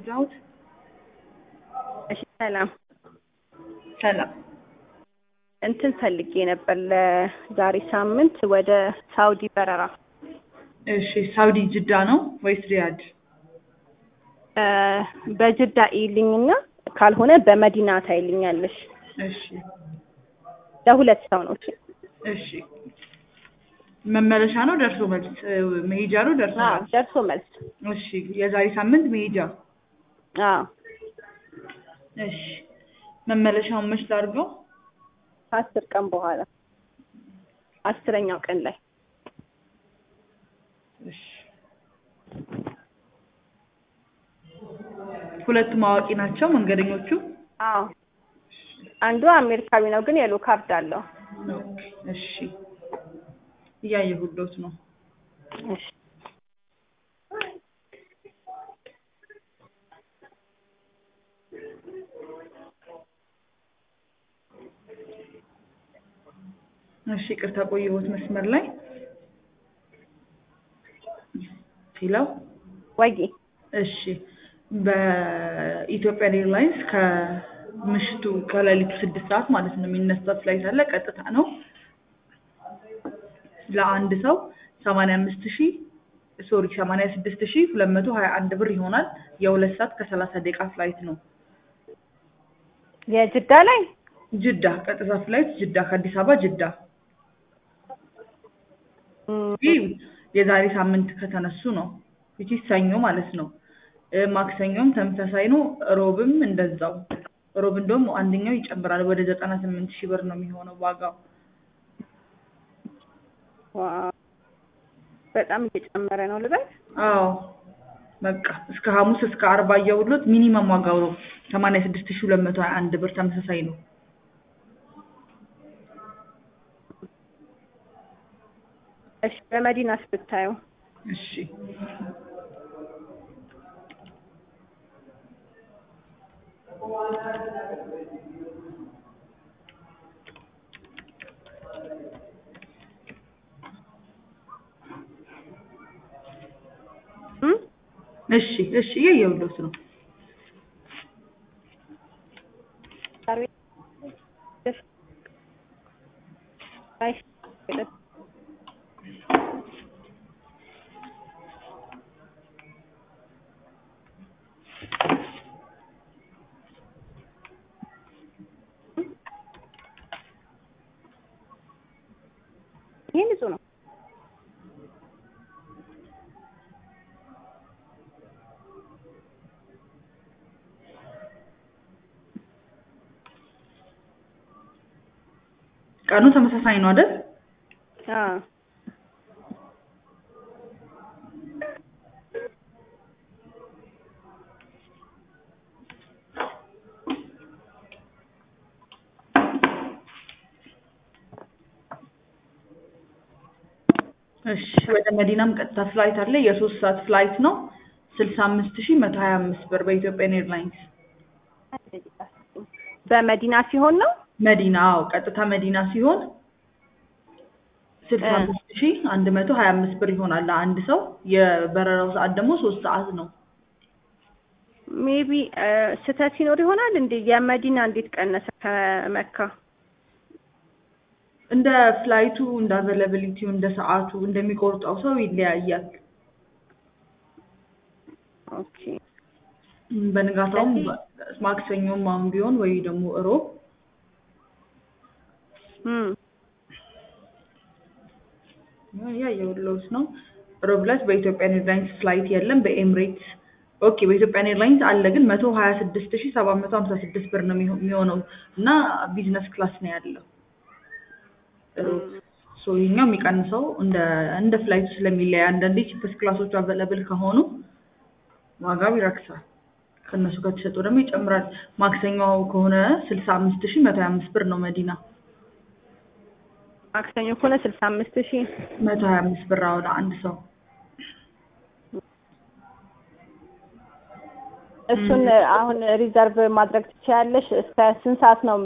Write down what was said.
የረዳሁት? እሺ ሰላም ሰላም እንትን ፈልጌ ነበር ለዛሬ ሳምንት ወደ ሳውዲ በረራ እሺ ሳውዲ ጅዳ ነው ወይስ ሪያድ? እ በጅዳ ኢልኝና ካልሆነ በመዲና ታይልኛለሽ። እሺ ለሁለት ሰው ነው። እሺ እሺ መመለሻ ነው ደርሶ መልስ እ መሄጃ ነው ደርሶ አዎ መልስ? ደርሶ መልስ። እሺ የዛሬ ሳምንት መሄጃ አዎ እሺ መመለሻውን መች ላድርገው? ከአስር ቀን በኋላ አስረኛው ቀን ላይ እሺ ሁለቱም አዋቂ ናቸው መንገደኞቹ? አዎ አንዱ አሜሪካዊ ነው ግን የሎ ካርድ አለው። ኦኬ እሺ እያየሁሎት ነው። እሺ እሺ ይቅርታ ቆየሁት መስመር ላይ ሄሎ ወይ እሺ በኢትዮጵያን ኤርላይንስ ከምሽቱ ከሌሊቱ ስድስት ሰዓት ማለት ነው የሚነሳ ፍላይት አለ ቀጥታ ነው ለአንድ ሰው ሰማንያ አምስት ሺህ ሶሪ ሰማንያ ስድስት ሺህ ሁለት መቶ ሀያ አንድ ብር ይሆናል የሁለት ሰዓት ከሰላሳ ደቂቃ ፍላይት ነው የጅዳ ላይ ጅዳ ቀጥታ ፍላይት ጅዳ ከአዲስ አበባ ጅዳ እም፣ ይህ የዛሬ ሳምንት ከተነሱ ነው ይቺ ሰኞ ማለት ነው እ ማክሰኞም ተመሳሳይ ነው ሮብም እንደዛው ሮብ እንደውም አንደኛው ይጨምራል ወደ ዘጠና ስምንት ሺህ ብር ነው የሚሆነው ዋጋው ዋው በጣም እየጨመረ ነው ልበል። አዎ በቃ እስከ ሐሙስ እስከ አርባ እያውሎት ሚኒመም ዋጋው ነው ሰማንያ ስድስት ሺህ ሁለት መቶ ሀያ አንድ ብር ተመሳሳይ ነው እሺ በመዲናስ ብታየው እሺ እም? እሺ እሺ እያየሁሎት ነው አይ ይህ ንጹህ ነው። ቀኑ ተመሳሳይ ነው አይደል አዎ እሺ ወደ መዲናም ቀጥታ ፍላይት አለ የሶስት ሰዓት ፍላይት ነው ስልሳ አምስት ሺህ መቶ ሀያ አምስት ብር በኢትዮጵያን ኤርላይንስ በመዲና ሲሆን ነው። መዲና አዎ ቀጥታ መዲና ሲሆን ስልሳ አምስት ሺህ አንድ መቶ ሀያ አምስት ብር ይሆናል ለአንድ ሰው የበረራው ሰዓት ደግሞ ሶስት ሰዓት ነው ሜቢ ስህተት ሲኖር ይሆናል እንዴ? የመዲና እንዴት ቀነሰ ከመካ? እንደ ፍላይቱ እንደ አቬላብሊቲው እንደ ሰዓቱ እንደሚቆርጠው ሰው ይለያያል ኦኬ በንጋታውም ማክሰኞም አሁን ቢሆን ወይ ደግሞ እሮብ እም ያየሁልዎት ነው ሮብ ዕለት በኢትዮጵያን ኤርላይንስ ፍላይት የለም በኤምሬትስ ኦኬ በኢትዮጵያን ኤርላይንስ አለ ግን መቶ ሀያ ስድስት ሺህ ሰባት መቶ ሀምሳ ስድስት ብር ነው የሚሆ- የሚሆነው እና ቢዝነስ ክላስ ነው ያለው ሮብ ሶ ይሄኛው የሚቀንሰው እንደ እንደ ፍላይቱ ስለሚለያይ አንዳንዴ ቺፕስ ክላሶቹ አቬለብል ከሆኑ ዋጋው ይረክሳል ከእነሱ ከተሸጡ ደግሞ ይጨምራል ማክሰኞው ከሆነ ስልሳ አምስት ሺህ መቶ ሀያ አምስት ብር ነው መዲና ማክሰኞ ከሆነ ስልሳ አምስት ሺህ መቶ ሀያ አምስት ብር አዎ ለአንድ ሰው እሱን አሁን ሪዘርቭ ማድረግ ትችያለሽ። እስከ ስንት ሰዓት ነው